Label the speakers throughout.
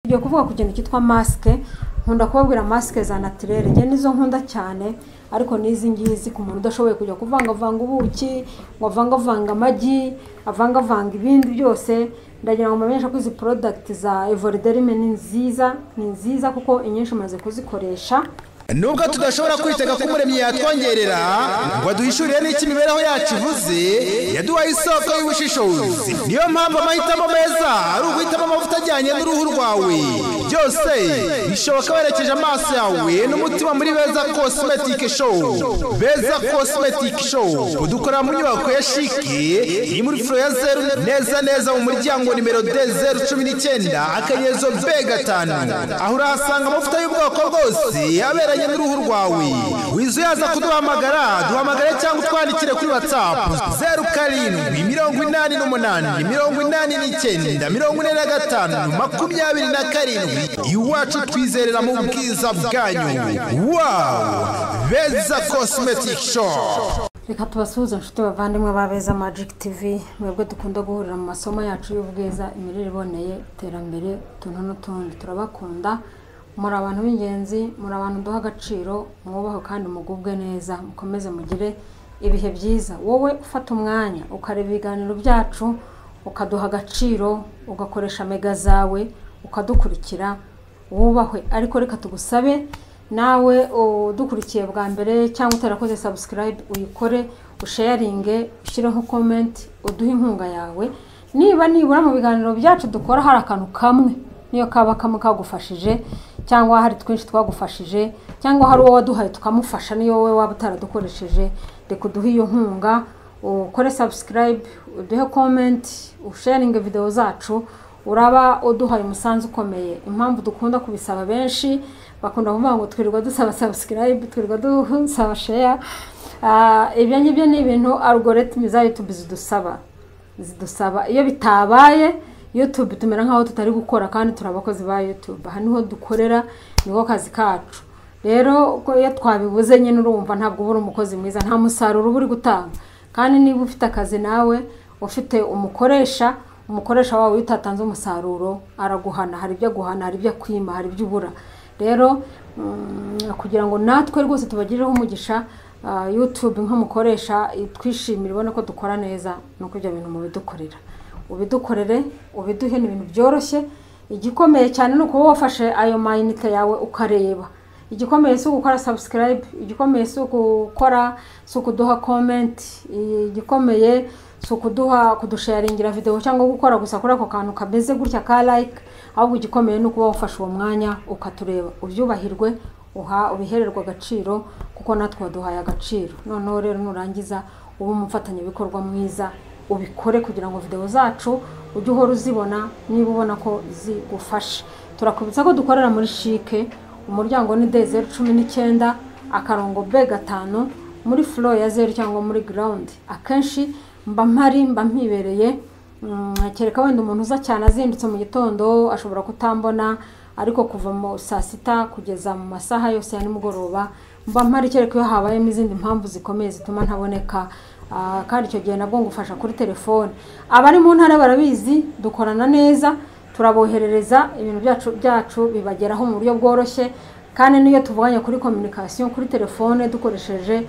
Speaker 1: tugiye kuvuga ku kintu cyitwa masike nkunda kubabwira masike za natirere njye nizo nkunda cyane ariko n'izi ngizi ku muntu udashoboye kujya kuvangavanga ubuki ngo avangavanga amagi avangavanga ibindi byose ndagira ngo mbamenyeshe ko izi porodagiti za evoriderime ni nziza ni nziza kuko inyinshi umaze kuzikoresha
Speaker 2: nubwo tudashobora kwitega ko umuremyi yatwongerera ngo aduhishurire n'icyo imibereho yacu ivuze yaduhaye isoko y'ubushishozi niyo mpamvu amahitamo meza ari uguhitamo amavuta ajyanye n'uruhu rwawe byose bishoboka werekeje amaso yawe n'umutima muri beza kosimetike showu beza kosimetike showu udukorera mu nyubako ya shike iri muri furo ya zeru neza neza mu muryango nimero de zeru cumi n'icyenda akanyezo be gatanu aho urahasanga amavuta y'ubwoko bwose aberanye bijyanye n'uruhu rwawe wizuye aza kuduhamagara duhamagare cyangwa utwandikire kuri watsapu zeru karindwi mirongo inani n'umunani mirongo inani n'icyenda mirongo ine na gatanu makumyabiri na karindwi iwacu twizerera mu bwiza bwanyu wawu beza kosimetiki shopu
Speaker 1: reka tubasuhuze inshuti bavandimwe ba beza magiki tivi mwebwe dukunda guhurira mu masomo yacu y'ubwiza imirire iboneye iterambere utuntu n'utundi turabakunda muri abantu b'ingenzi muri abantu duha agaciro mwubaho kandi mugubwe neza mukomeze mugire ibihe byiza wowe ufata umwanya ukareba ibiganiro byacu ukaduha agaciro ugakoresha mega zawe ukadukurikira wubahwe ariko reka tugusabe nawe udukurikiye bwa mbere cyangwa utarakoze sabusikarayibe uyikore usheyaringe ushyireho komenti uduhe inkunga yawe niba nibura mu biganiro byacu dukora hari akantu kamwe niyo kaba kamwe kagufashije cyangwa hari twinshi twagufashije cyangwa hari uwo waduhaye tukamufasha niyo wowe waba utaradukoresheje reka uduhe iyo nkunga ukore sabusikarayibe uduhe komenti usharinge videwo zacu uraba uduhaye umusanzu ukomeye impamvu dukunda kubisaba benshi bakunda kuvuga ngo twirirwa dusaba sabusikarayibe twirirwa dusaba sheya ibyo ngibyo ni ibintu arugoretime za yutube zidusaba zidusaba iyo bitabaye yutube tumera nk'aho tutari gukora kandi turi abakozi ba yutube aha niho dukorera niko kazi kacu rero iyo twabibuze nyine urumva ntabwo uba uri umukozi mwiza nta musaruro uba uri gutanga kandi niba ufite akazi nawe ufite umukoresha umukoresha wawe iyo utatanze umusaruro araguhana hari ibyo aguhana hari ibyo akwima hari ibyo ubura rero kugira ngo natwe rwose tubagireho umugisha yutube nk'umukoresha twishimira ubona ko dukora neza nuko ibyo bintu mubidukorera ubidukorere ubiduhe ni ibintu byoroshye igikomeye cyane ni ukuba wafashe ayo mayinite yawe ukareba igikomeye si ugukora sabusikarayibe igikomeye si ugukora si ukuduha komenti igikomeye si ukuduha kudusharingira videwo cyangwa gukora gusa kuri ako kantu kameze gutya ka layike ahubwo igikomeye ni ukuba wafashe uwo mwanya ukatureba ubyubahirwe uha ubihererwa agaciro kuko natwe waduhaye agaciro noneho rero nurangiza ube umufatanyabikorwa mwiza ubikore kugira ngo videwo zacu ujye uhora uzibona niba ubona ko zigufasha turakubitsa ko dukorera muri shike umuryango ni de zeru cumi n'icyenda akarongo be gatanu muri furo ya zeru cyangwa muri garawundi akenshi mba mpari mba mpibereye kereka wenda umuntu uza cyane azindutse mu gitondo ashobora kutambona ariko kuva mu saa sita kugeza mu masaha yose ya nimugoroba mba mpari kereka iyo habayemo izindi mpamvu zikomeye zituma ntaboneka kandi icyo gihe nabwo ngufasha kuri telefone abari mu ntara barabizi dukorana neza turaboherereza ibintu byacu byacu bibageraho mu buryo bworoshye kandi n'iyo tuvuganye kuri kominikasiyo kuri telefone dukoresheje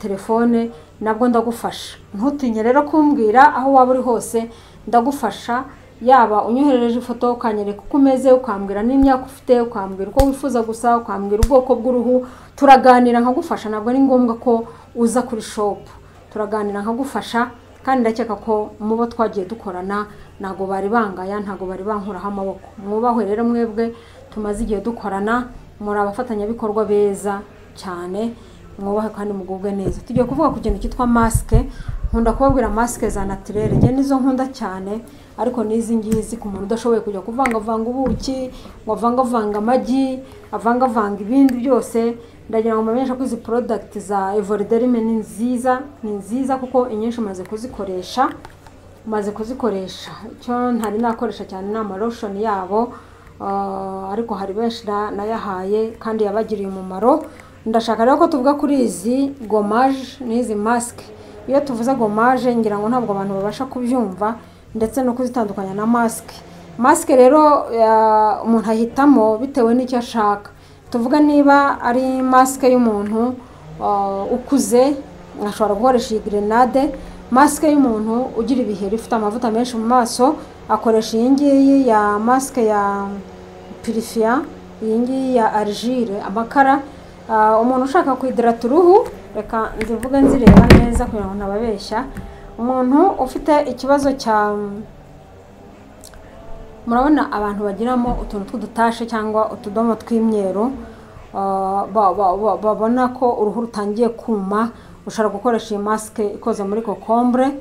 Speaker 1: telefone nabwo ndagufasha ntutinye rero kumbwira aho waba uri hose ndagufasha yaba unyoherereje ifoto ukanyereka uko umeze ukambwira n'imyaka ufite ukambwira uko wifuza gusa ukambwira ubwoko bw'uruhu turaganira nkagufasha ntabwo ari ngombwa ko uza kuri shopu turaganira nkagufasha kandi ndakeka ko mu bo twagiye dukorana ntabwo bari bangaya ntabwo bari bankuraho amaboko mwubahwe rero mwebwe tumaze igihe dukorana muri abafatanyabikorwa beza cyane mwubahe kandi mugubwe neza tugiye kuvuga ku kintu cyitwa masike nkunda kubabwira masike za natirere njye nizo nkunda cyane ariko n'izi ngizi ku muntu udashoboye kujya kuvangavanga ubuki ngo avangavanga amagi avangavanga ibindi byose ndagira ngo mbamenyeshe ko izi porodagiti za evoriderime ni nziza ni nziza kuko inyinshi umaze kuzikoresha umaze kuzikoresha icyo ntari nakoresha cyane ni amaroshoni yabo ariko hari benshi nayahaye kandi yabagiriye umumaro ndashaka rero ko tuvuga kuri izi gomaje n'izi masike iyo tuvuze gomaje ngira ngo ntabwo abantu babasha kubyumva ndetse no kuzitandukanya na masike masike rero ya- umuntu ahitamo bitewe n'icyo ashaka tuvuga niba ari masike y'umuntu ah, ukuze ashobora gukoresha iyi grenade masike y'umuntu ugira ibiheri ufite amavuta menshi mu maso akoresha iyi ngiyi ya masike ya pirifiya iyi ngiyi ya argile amakara Ah, umuntu ushaka kwiderata uruhu reka nzivuge nzireba neza kugira ngo ntababeshya umuntu ufite ikibazo cya murabona abantu bagiramo utuntu tw'udutashe cyangwa utudomo tw'imyeru ah, ba- ba- ba- babona ko uruhu rutangiye kuma ushobora gukoresha iyi masike ikoze muri kokombure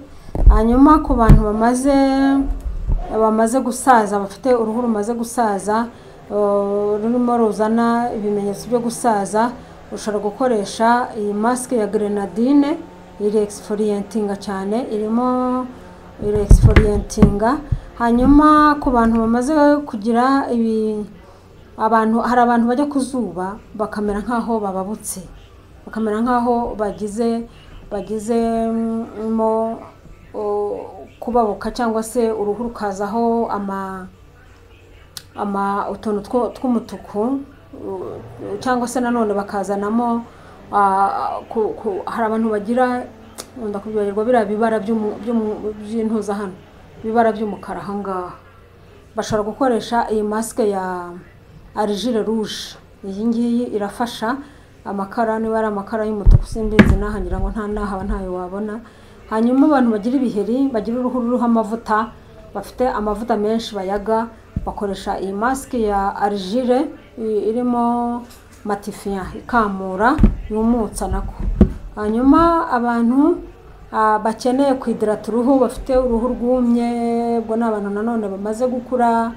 Speaker 1: hanyuma ku bantu bamaze bamaze gusaza bafite uruhu rumaze gusaza eh, rurimo ruzana ibimenyetso byo gusaza ushobora gukoresha iyi masike ya grenadine irexfoliatinga cyane irimo irexfoliatinga hanyuma ku bantu bamaze kugira ibi abantu hari abantu bajya ku zuba bakamera nk'aho bababutse bakamera nk'aho bagize bagizemo o- kubabuka cyangwa se uruhu rukazaho ama ama utuntu two- tw'umutuku u- cyangwa se nanone bakazanamo ah, ku- ku- hari abantu bagira ndakubyibagirwa biriya bibara by'umu- by'umu- by'intuza hano ibibara by'umukara aha ngaha bashobora gukoresha iyi masike ya arigire ruje iyi ngiyi irafasha amakara niba ari amakara y'umutuku simbizi nahangira ngo nta nahaba ntayo wabona hanyuma abantu bagira ibiheri bagira uruhu ruriho amavuta bafite amavuta menshi bayaga bakoresha iyi masike ya arigire i- irimo matifiya ikamura yumutsa nako hanyuma abantu ah, bakeneye kwiderata uruhu bafite uruhu rwumye ubwo ni abantu nanone bamaze gukura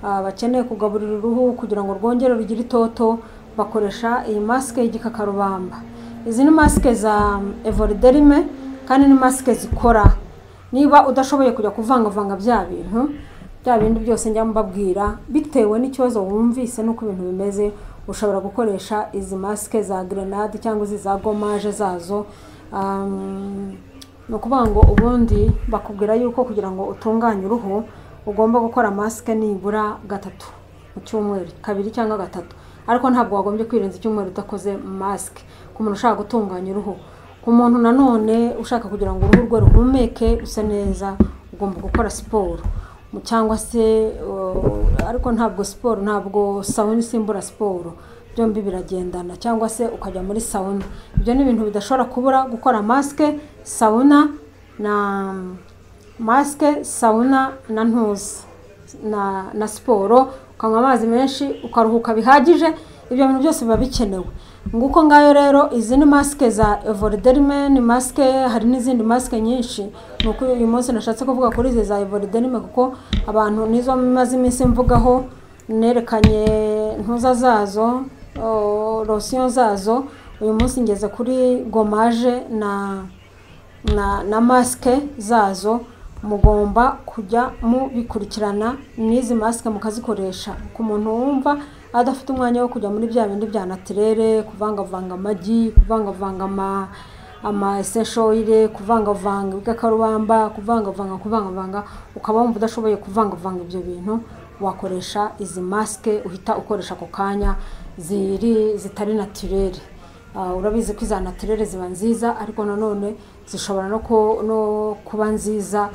Speaker 1: ah, bakeneye kugaburira uruhu kugira ngo rwongere rugire itoto bakoresha iyi masike y'igikakarubamba izi ni masike za evoriderime kandi ni masike zikora niba udashoboye kujya kuvangavanga bya bintu bya bindi byose njya mbabwira bitewe n'ikibazo wumvise n'uko ibintu bimeze ushobora gukoresha izi masike za grenade cyangwa izi za gomaje zazo Um, ni ukuvuga ngo ubundi bakubwira yuko kugira ngo utunganye uruhu ugomba gukora masike nibura gatatu mu cyumweru kabiri cyangwa gatatu ariko ntabwo wagombye kwirinda icyumweru udakoze masike ku muntu ushaka gutunganya uruhu ku muntu nanone ushaka kugira ngo uruhu rwe ruhumeke ruse neza ugomba gukora siporo Mu- cyangwa se uh, ariko ntabwo siporo ntabwo sawuni isimbura siporo byombi biragendana cyangwa se ukajya muri sawuna ibyo ni ibintu bidashobora kubura gukora masike sawuna na masike sawuna na ntuza na, na siporo ukanywa amazi menshi ukaruhuka bihagije ibyo bintu byose biba bikenewe nguko ngayo rero izi ni masike za evoriderime ni masike hari n'izindi masike nyinshi ni uko uyu munsi nashatse kuvuga kuri izi za evoriderime kuko abantu nizo maze iminsi mvugaho nerekanye ntuza zazo o, rosiyo zazo uyu munsi ngeze kuri gomaje na na, na masike zazo mugomba kujya mubikurikirana n'izi masike mukazikoresha ku muntu wumva adafite umwanya wo kujya muri bya bindi bya natirere kuvangavanga amagi kuvangavanga ama ama esensho oyire kuvangavanga ibikakarubamba kuvangavanga kuvangavanga ukaba wumva udashoboye kuvangavanga ibyo bintu wakoresha izi masike uhita ukoresha ako kanya ziri zitari natirere Ah, urabizi ko iza natirere ziba nziza ariko nanone zishobora no, ku- no kuba nziza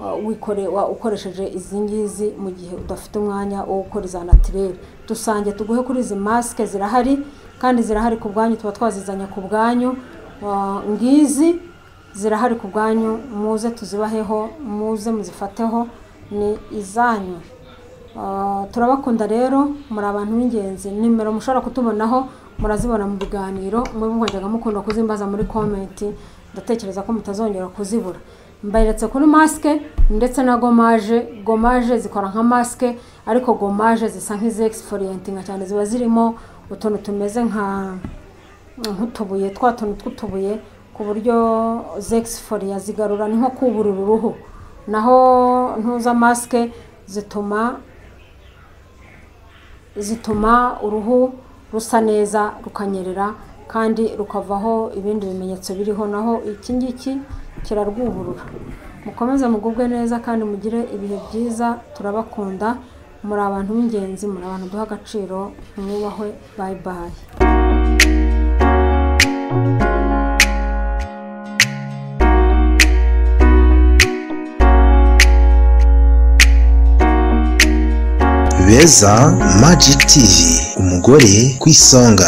Speaker 1: ah, wikore, wa, ukoresheje izi ngizi mu gihe udafite umwanya wo gukora iza natirere dusange tuguhe kuri izi masike zirahari kandi zirahari ku bwanyu tuba twazizanye ku bwanyu Ah, ngizi zirahari ku bwanyu muze tuzibaheho muze muzifateho ni izanyu Ah, turabakunda rero muri abantu b'ingenzi nimero mushobora kutubonaho murazibona mu biganiro mwebwe mwajyaga mukunda kuzimbaza muri komenti ndatekereza ko mutazongera kuzibura mbayeretse kuri masike ndetse na gomaje gomaje zikora nka masike ariko gomaje zisa nk'izexforientinga cyane ziba zirimo utuntu tumeze nka nk'utubuye twa tuntu tw'utubuye ku buryo zexforia zigarura ni nko kuburura uruhu naho ntuza masike zituma zituma uruhu rusa neza rukanyerera kandi rukavaho ibindi bimenyetso biriho naho iki ngiki kirarwuburura mukomeze mugubwe neza kandi mugire ibihe byiza turabakunda muri abantu b'ingenzi muri abantu duha agaciro mwubahwe bayi bayi
Speaker 3: beza magic tv umugore ku isonga